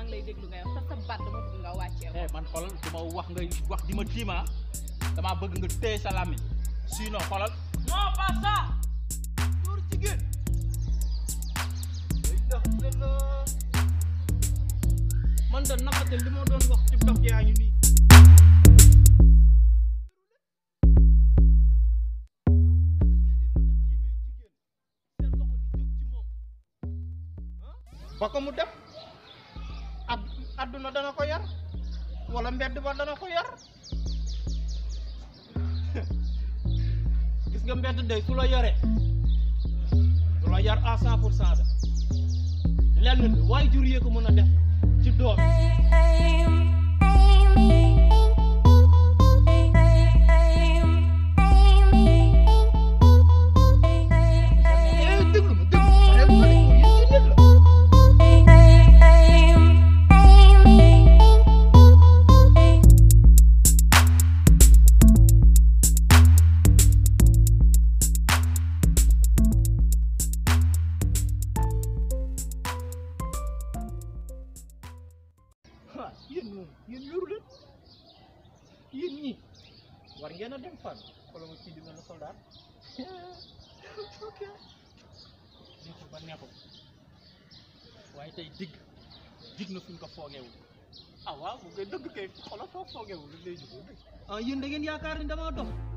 ngi lay déglu nga yow sa sa baat dama bëgg nga wàccee ko. eh man xoolal du ma wax ngay wax di ma tiima damaa bëgg nga téye sa làmmiñ sinon xoolal non pas ça dóor jigéen day def la man de naqate li ma doon wax ci dox yaa ngi nii ba ko mu def ad adduna dana ko yar wala mbedd ba dana ko yar gis nga mbedd day su la yaree du la yar à cent pour cent de lenn li waaye jur yee ko mën a def ci doom eh déglu ma déglu ma rek ma ne ko yéen ci nit la ah yéen moom yéen yoru leen yéen ñii war ngeen a dem fan xoolal ma kii di mel ne soldat ok neexul ba neexul waaye tey digg dig na fuñ ko foogeewul ah waaw bu ngay dëgg kay xoolal foo foogeewul li lay jógee ah yéen da ngeen yaakaar ni damaa dox